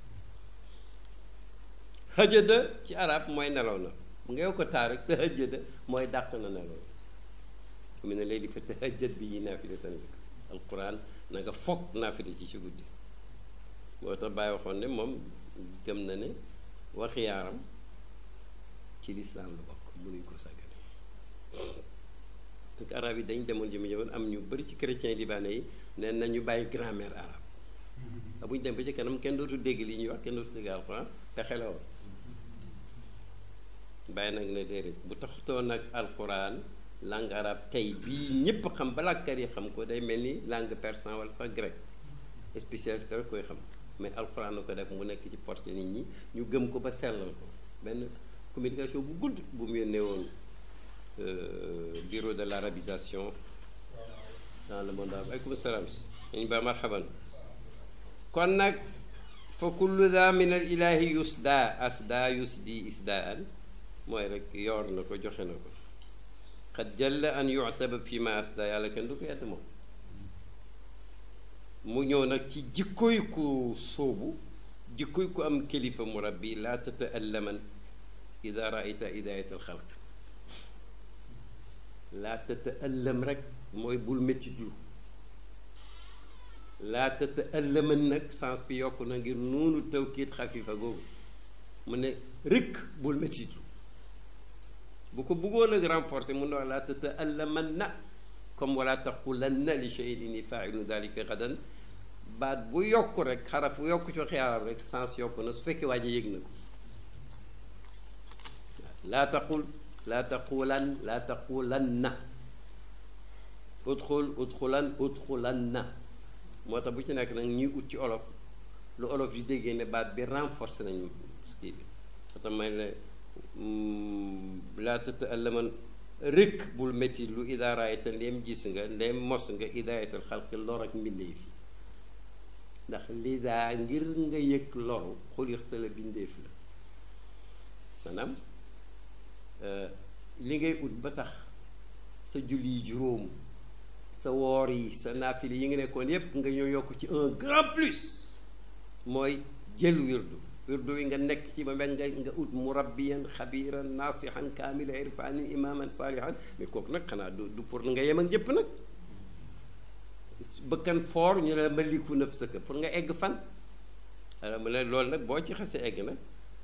hëjëda ci arab mooy nelaw na mu ngeew ko taar rek te hëjëda mooy dàq na nelaw mu ne léegi fa te hëjët bi yi naafila tan alquran na nga foog naafila ci ci guddi moo tax bàyyi waxoon ne moom gëm na ne waxi yaaram ci lislaam la bokk mënuñ ko sàggane donc arab yi dañ demoon jëmi jamono am ñu bëri ci chrétien libanais yi neen na ñu bàyyi grammaire arabe a bu ñu dem ba ci kanam kenn dootu dégg li ñuy wax kenn dootu dégg alxuraan fexe la woon bàyyi nag ne déedéet bu taxutoon nag alxuraan langue arabe tey bii ñépp xam balaakat yi xam ko day mel ni langue persan wala sax grec spécialité rek koy xam mais alxuraan na ko def mu nekk ci porte nit ñi ñu gëm ko ba sellal ko benn communication bu gudd bu mu yónnee woon bureau de l'arabisation dans le monde arabe aleykum salaam ñu ba marhaban kon nag fa kullu da min al ilahi yusda asda yusdi isdaan mooy rek yoor na ko joxe na ko xad jalla an yu'taba fi ma asda yàlla kenn du ko yedd moom mu ñëw nag ci jikkoy ku sóobu jikkoy ku am kilifa murabbi laa tata'allaman ida raayta hidayat al xalq laa tata'allam rek mooy bul méttitlu laa tata'allaman nag sens bi yokk na ngir noonu tawkiit xafifa googu mu ne rëkk bul méttitlu bu ko bëggoon ak renforcer mun na wax laa tata'allaman na comme wala taqulanna li shay'in inni faa'ilu dalika gadan baat bu yokk rek xaraf bu yokk ci xiyaaram rek sens yokk na su fekkee waa ji yëg na ko laa taqul laa taqulan laa taqulanna udxul udxulan udxulanna moo tax bu ci nekk nag ñuy ut ci olof lu olof yi déggee ne baat bi renforcé nañu kii bi moo tax may ne laa tata'allaman rëkk bul métti lu idaaraayta ndeem gis nga ndeem mos nga idaayatal xalqi lor ak mbindeef yi ndax lidaa ngir nga yëg loru xulixta la bindeef la maanaam li ngay ut ba tax sa julli juróom sa woor yi sa naafili yi nga nekkoon yépp nga ñëw yokk ci un grand plus mooy jël wirdu wirdu wi nga nekk ci ba mel nga nga ut murabbiyan xabiran nasihan kaamila irfanin imaman salihan mais kooku nag xanaa du du pour nga yem ak ñëpp nag bëkkan foor ñu ne la maliku nafsaka pour nga egg fan alors mu ne loolu nag boo ci xasee egg nag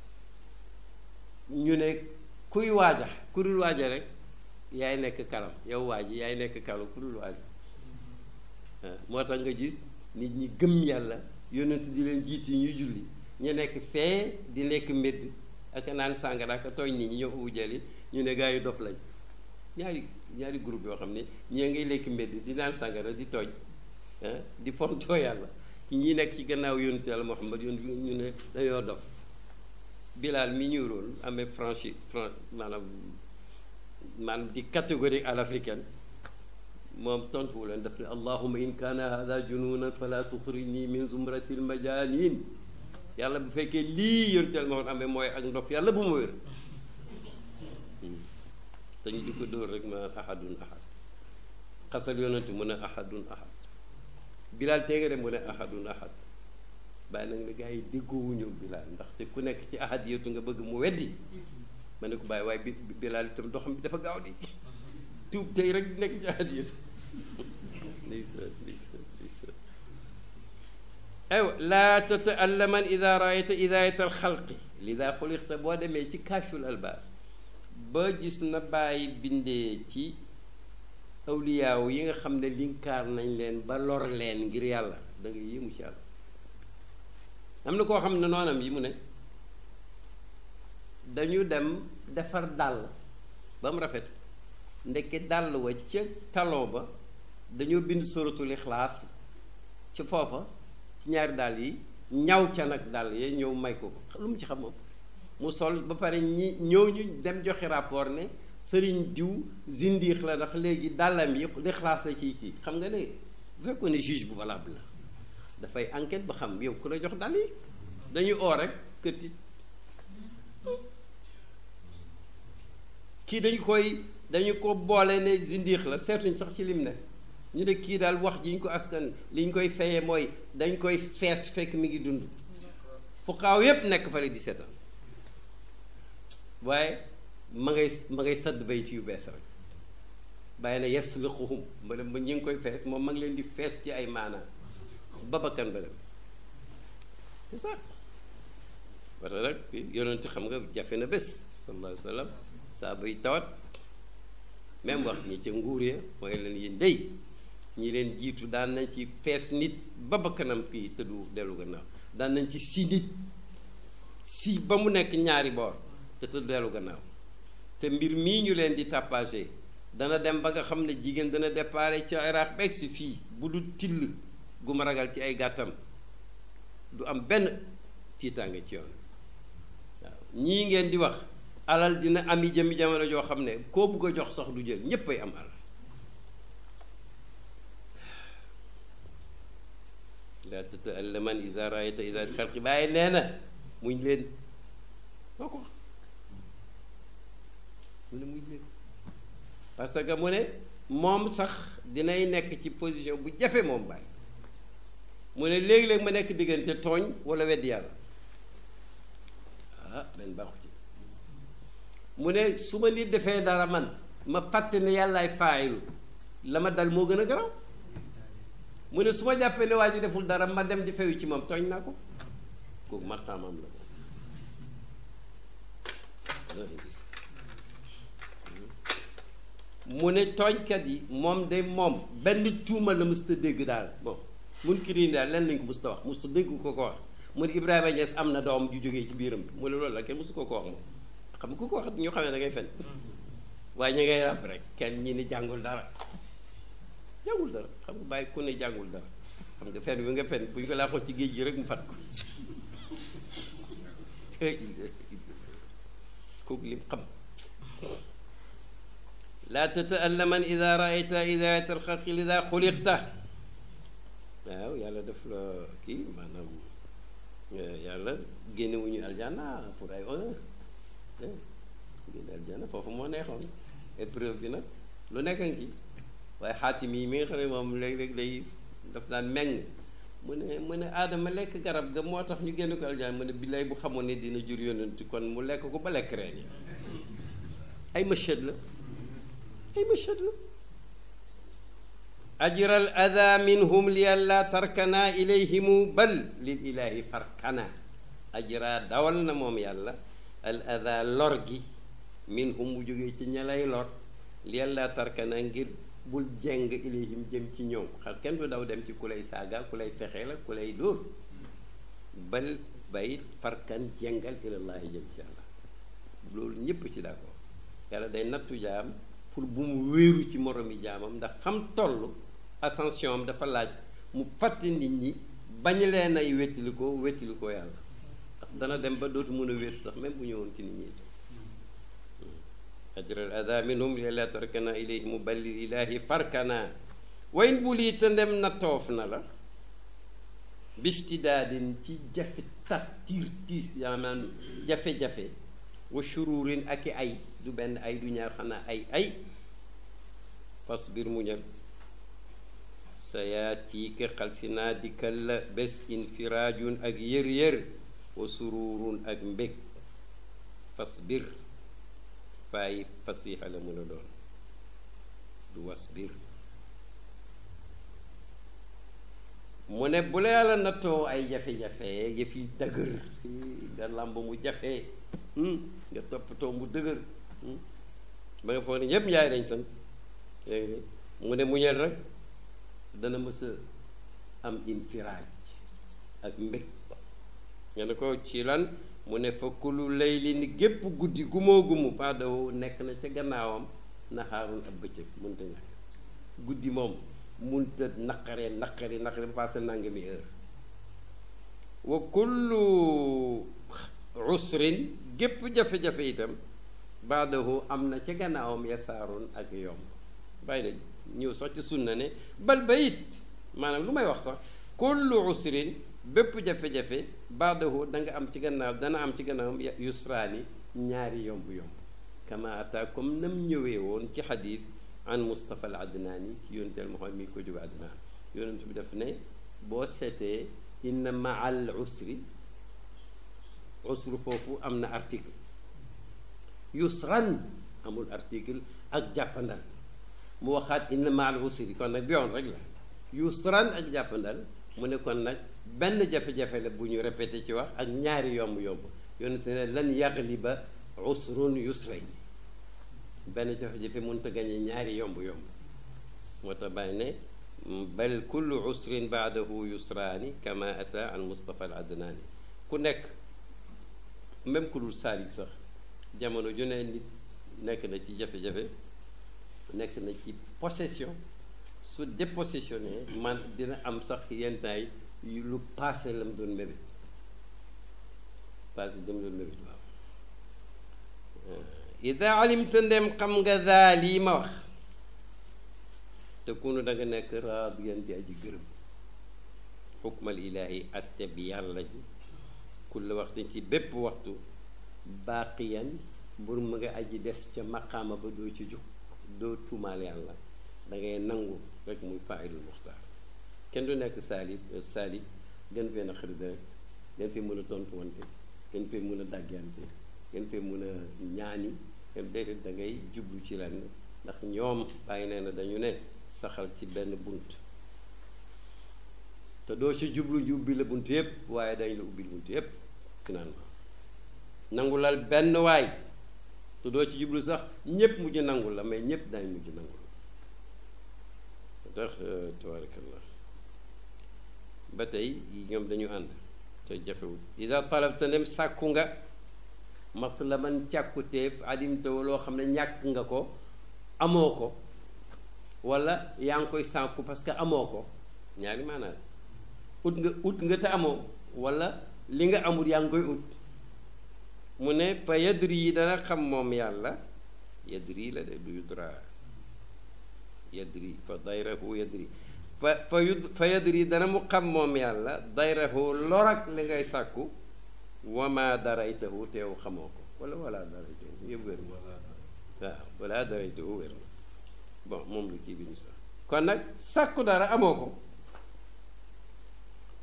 ñu ne kuy waaja ku dul waaja rek yaay nekk kalam yow waaji yaay nekk kalam ku dul waaja moo tax nga gis nit ñi gëm yàlla yonent di leen jiit yi ñuy julli ñu nekk fee di lekk mbedd ak naan sàngara ak tooñ nit ñi ñoo ubu jëli ñu ne gaa yi dof lañ ñaari ñaari groupe yoo xam ne ñii ngay lekk mbedd di naan sàngara di tooñ di fontoo yàlla ñi nekk ci gannaaw yonent yàlla Muhammad yoon ñu ne dañoo dof Bilal mi ñu róol amee franchi fran maanaam maanaam di catégorie à l'africaine moom tontuwu leen daf ne allahuma in kaana hada jununan fala tuxrijni min zumrati lmajanin yàlla bu fekkee lii yonent yàlla Muhammad amee mooy ak ndof yàlla bu ma wér te ñu di ko dóor rek ma ahadun ahad xasal yonent mu ne ahadun ahad Bilal tee nga dem mu ne ahadun ahad bàyyi nag ne gars yi déggoowuñu Bilal ndaxte ku nekk ci ahad yëtu nga bëgg mu weddi ma ne ko bàyyi waaye bi Bilal itam doxam bi dafa gaaw di tuub tey rek nekk ci ahad yëtu ndeysaan ndeysaan ndeysaan aywa laa tata'allaman ida raayta idayat alxalqi lida xuliqta boo demee ci kaashful albaas ba gis na bàyyi bindee ci awliyaaw yi nga xam ne linkaar nañ leen ba lor leen ngir yàlla da nga yéemu ci yàlla am na koo xam ne noonam yi mu ne dañu dem defar dàll ba mu rafet ndekki dàll wa ca taloo ba dañoo bind suratul ixlaas ci foofa ci ñaari dàll yi ñaw ca nag dàll yee ñëw may ko ko lu mu ci xam moom mu sol ba pare ñi ñëw ñu dem joxe rapport ne sëriñ diw zindiix la ndax léegi dàllam yi lixlaas la ciy kii xam nga ne bu fekkoon ne juge bu valable la dafay enquête ba xam yow ku la jox dàll yi dañuy oo rek këtti kii dañu koy dañu ko boole ne zindiix la seetuñ sax ci lim ne ñu ne kii daal wax ji ñu ko askan li ñu koy fayee mooy dañ koy fees fekk mi ngi dund fu xaaw yépp nekk fa di seetaan waaye ma ngay ma ngay sadd bay ci yu bees rek bàyyi na yasluquhum ma dem ba ñu ngi koy fees moom ma ngi leen di fees ci ay maanaa babakan ba dem c'est ça parce que nag yonent xam nga jafe na bés sallallahu alayhi wa sallam saa bay tawat même wax ñi ca nguur ya mooy leen yéen dey ñi leen jiitu daan nañ ci fees nit ba bakkanam kii te du dellu gannaaw daan nañ ci si nit si ba mu nekk ñaari boor te te du dellu gannaaw te mbir mii ñu leen di tapagé dana dem ba nga xam ne jigéen dana déparé ca Iraq beeg si fii bu du till gu ma ragal ci ay gàttam du am benn tiitaange ci yoon waaw ñii ngeen di wax alal dina ami jëmi jamono joo xam ne koo bugg a jox sax du jël ñépp ay am alal la tata'allaman ida raayta ida xalqi bàyyi nee na muñ leen moo ko mu ne muñ leen parce que mu ne moom sax dinay nekk ci position bu jafe moom bàyyi mu ne léegi-léeg ma nekk diggante tooñ wala weddi yàlla ah benn baaxu ci mu ne su ma nit defee dara man ma fàtte ne yàllaay faayilu la ma dal moo gën a garaw mu ne su ma jàppee ne waa ji deful dara ma dem di feyu ci moom tooñ naa ko kooku martaamam la mu ne tooñkat yi moom de moom benn tuuma la musta dégg daal bon mun kii daal len lañ ko musta wax musta dégg ko ko wax mu ne Ibrahima Niass am na doom ju jógee ci biiram bi mu ne loolu la kenn musu ko ko wax moom xam nga ku ko wax ñu xam ne da ngay fen waaye ñu ngay ràbb rek kenn ñi ni jàngul dara jàngul dara xam nga bàyyi ku ne jàngul dara xam nga fen bi nga fen bu ñu ko laaxoon ci géej gi rek mu fat ko kooku lim xam laa tata'allaman ida raayta idayat alxalqi lida xuliqta waaw yàlla def la kii maanaam yàlla génnewuñu aljana pour ay honneur génne aljana foofu moo neexoon épreuve bi nag lu nekk ngi ci waaye xaatim yi mi nga xam ne moom léeg-léeg day daf daan meng mu ne mu ne aadama lekk garab ga moo tax ñu génn ko aljana mu ne billaay bu xamoon ne dina jur yonent kon mu lekk ko ba lekk reen yi ay machad la ay machad la ajra al ada minhum li alla tarkana ilayhimu bal lil ilahi farkana ajra dawal na moom yàlla al ada lor gi minhum mu jógee ci ña lay lor li alla tarkana ngir bul jeng ilayhim jëm ci ñoom xal kenn du daw dem ci ku lay saaga ku lay fexe la ku lay dóor bal bayit farkan jengal ilallahi jëm ci yàlla loolu ñépp ci d'accord yàlla day nattu jaam pour bu mu wéeru ci moromi jaamam ndax fam toll ascension am dafa laaj mu fàtte nit ñi bañ leen ay wettili ko wettili ko yàlla ndax dana dem ba dootu mën a wér sax même bu ñëwoon ci nit ñi ajral ada minhum la tarkana ilayhim balil ilahi farkana wayn bu lii te ndem na toof na la bistidaadin ci jafe tas tiir tiis yaa naan jafe-jafe wa shururin ak i ay du benn ay du ñaar xanaa ay ay fasbir muñal sa yaatiika xalsi naa dikkal la bés infiraajun ak yër-yër wa sururun ak mbég fasbir faay fasiixa la mën a doon du wasbir mu ne bu la yàlla nattoo ay jafe-jafe yëf yi dëgër nga làmb mu jafe nga toppatoo mu dëgër ba nga foog ne ñépp njaay dañ sant mu ne muñal rek dana mës a am infiraaj ak mbég nga ne ko ci lan mu ne fa kulu layli ni gépp guddi gumoo gumu baadawu nekk na ca gannaawam naxaarun ab bëccëg mënta ñàkk guddi moom munta naqare naqari naqari ba passé nangami heure wa kullu usrin gépp jafe-jafe itam baadahu am na ca gannaawam yasaarun ak yomb bàyyi na ñëw sax ci sunna ne bal bayit maanaam lu may wax sax kullu usrin bépp jafe-jafe baadahu da nga am ci gannaaw dana am ci gannaawam yusraani ñaari yomb-yomb kama ata comme nam ñëwee woon ci xadis an Mustafa al Adnaani ci yónteel Muhammad mi ko jóge Adnaan yonent bi def ne boo seetee inna maal usri usru foofu am na article yusran amul article ak jàppandal mu waxaat inna maal usri kon nag biyoon rek la yusran ak jàppandal mu ne kon nag benn jafe-jafe la bu ñu répété ci wax ak ñaari yomb-yomb yonent ne lan yagliba usrun yusrayn benn jafe-jafe mënut a gañe ñaari yomb-yomb moo tax bàyyi ne bal kullu usrin baadahu yusraani kama ata an Mustafa al Adnaani ku nekk même ku dul saalik sax jamono ju ne nit nekk na ci jafe-jafe nekk na ci possession su dépossessionné man dina am sax yenn taay lu passé la mu doon mébét passé dama doon mébét waaw ida alimta ndem xam nga daa lii ma wax te kunu da nga nekk raadiyan di aji gërëm xukmal ilaahi atte bi yàlla ji kulla waxtu ci bépp waxtu baaqiyan mbur mu nga aji des ca maqaama ba doo ci jóg doo tuumaal yàlla da ngay nangu rek muy faayilul muxtaar kenn du nekk saalib saalib gën fee na xarit rek gën fee mën a tontu wante gën fee mën a dàggante gën fee mën a ñaani dem déedéet da ngay jublu ci lenn ndax ñoom bàyyi nee na dañu ne saxal ci benn bunt te doo ci jublu ñu ubbi la bunt yépp waaye dañ la ubbil bunt yépp finalement nangulal benn waay te doo ci jublu sax ñépp mujj nangul la mais ñépp dañ mujj nangul tax tabarakallah ba tey ñoom dañu ànd te jafewul ida talabta ndem sàkku nga matlaban càkkutéef adimtawo loo xam ne ñàkk nga ko amoo ko wala yaa ngi koy sànku parce que amoo ko ñaari maanaam ut nga ut nga te amoo wala li nga amul yaa ngi koy ut mu ne fa yadri yi dana xam moom yàlla yadri la de du yudra yadri fa dayrahu yadri fa fa yud fa yadri dana mu xam moom yàlla dayrahu lorak li ngay sàkku wama daraytahu teew xamoo ko wala wala daraytahu yëpp wér na waaw wala daraytahu wér na bon moom lu kii bi ñu sax kon nag sàkku dara amoo ko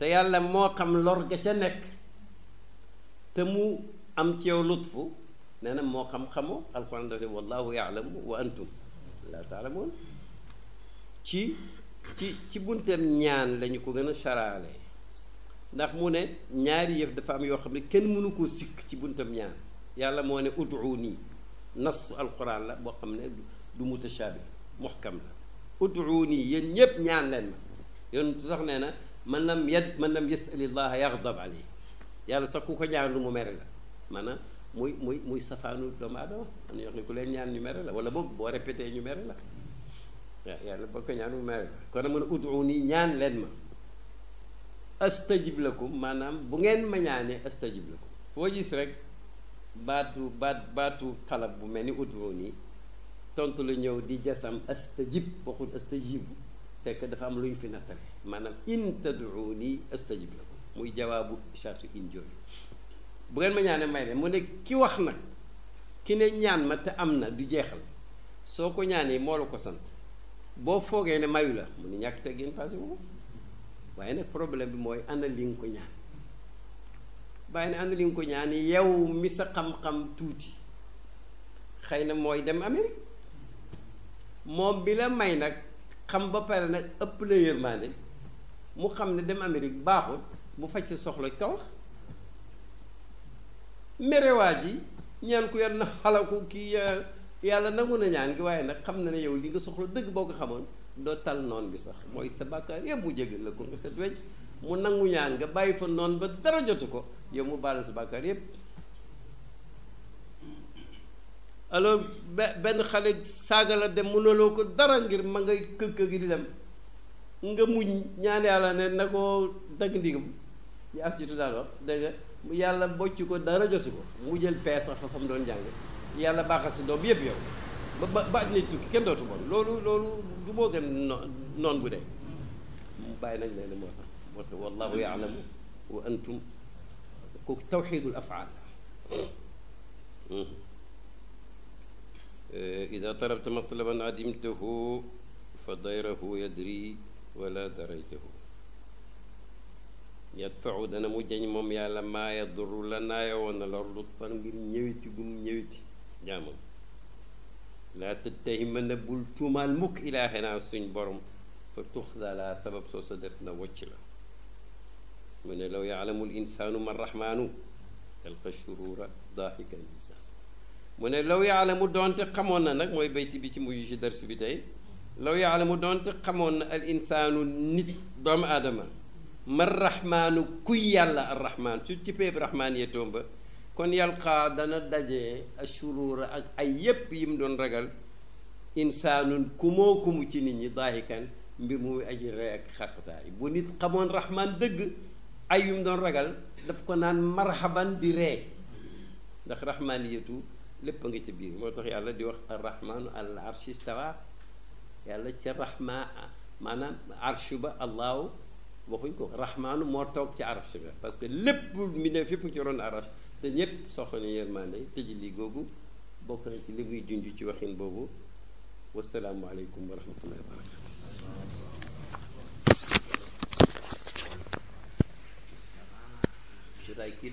te yàlla moo xam lor ga ca nekk te mu am ci yow lutfu nee na moo xam xamoo alquran dafa ne wallahu yaalamu wa antum la taalamuun ci ci ci bunteem ñaan lañu ko gën a saraale ndax mu ne ñaari yëf dafa am yoo xam ne kenn mënu koo sikk ci buntam ñaan yàlla moo ne ud'uuni nasu alquran la boo xam ne du mutashabi muhkam la ud'uuni yéen ñépp ñaan leen ma yoon sax nee na man lam yad man lam yasalillaha yaghdab alayhi yàlla sax ku ko ñaan lu mu mere la maanaam muy muy muy safaanu doomu aadama am na ñoo xam ne ku leen ñaan ñu mere la wala boog boo répété ñu mere la waaw yàlla boo ko ñaan mu mere la kon nag mën a ud'uuni ñaan leen ma astajib lakum maanaam bu ngeen ma ñaanee astajib lakum foo gis rek baatu baat baatu talab bu mel ni ud'uuni tontu la ñëw di jasam astajib waxul astajibu fekk dafa am lu ñu fi nattale maanaam in tad'uuni astajib lakum muy jawaabu chartu in jooju bu ngeen ma ñaanee may leen mu ne ki wax nag ki ne ñaan ma te am na du jeexal soo ko ñaanee moo la ko sant boo foogee ne mayu la mu ne ñàkk teggin passé wu waaye nag problème bi mooy ana li nga ko ñaan bàyyi ne ana li nga ko ñaan yow mi sa xam-xam tuuti xëy na mooy dem Amérique moom bi la may nag xam ba pare nag ëpp la yërmaande mu xam ne dem Amérique baaxul bu faj sa soxla kaw merewaa ji ñaan ku yar na xalaku kii yàlla nangu na ñaan gi waaye nag xam na ne yow li nga soxla dëgg boo ko xamoon doo tal noon bi sax mooy sa bàkkaar yëpp mu jégal la ko nga set wecc mu nangu ñaan nga bàyyi fa noon ba dara jotu ko yow mu baal sa bàkkaar yëpp alors be benn xale saaga la dem mënuloo ko dara ngir ma ngay kër kër gi di dem nga muñ ñaan yàlla ne na ko dagg ndigam yi as jitu daal wax dégg nga yàlla bocc ko dara jotu ko mu jël pee sax fa fa mu doon jàng yàlla baaxal si doom yëpp yow ba ba ba nit tukki kenn dootu bon loolu loolu du moo gën no noon bu dee mu bàyyi nañ leen moo tax moo tax wallahu yaalamu wa antum kooku tawxidul afaal ida talabta matlaban adimtahu fa dayrahu yadri wala daraytahu yadfau dana mu jañ moom yàlla maa yaduru la naaya woon na lor lutfan ngir ñëwiti gum ñëwiti jaamam laa tëttahima na bul tuumaal mukk ilaaxenaa suñ borom fa tuxdala sabab soo sa def na wocc la mu ne law yaalamu l insaanu man rahmaanu talqa shurura daaxika al insaan mu ne law yaalamu doonte xamoon na nag mooy bayti bi ci mujj ci dars bi tey law yaalamu doonte xamoon na al insaanu nit doomu aadama man rahmaanu kuy yàlla ar rahmaan su ci peeb rahmaan yetoom ba kon yalqaa dana daje ashuruura ak ay yépp yi mu doon ragal insaanun kumoo kumu ci nit ñi daahikan mbir mu muy aji rey ak xaqsaay bu nit xamoon rahmaan dëgg ay yu mu doon ragal daf ko naan marhaban di ree ndax rahmaaniyatu lépp a nga ca biir moo tax yàlla di wax arrahmaanu al arshi istawa yàlla ca rahma maanaam arshu ba allahu waxuñ ko rahmaanu moo toog ci arsh ba parce que lépp mi ne fépp ci ron arsh te ñépp soxla na yërmande tëji li googu bokk na ci li muy junj ci waxin boobu wasalaamu aleykum wa rahmatullahi wa barakatu should I keep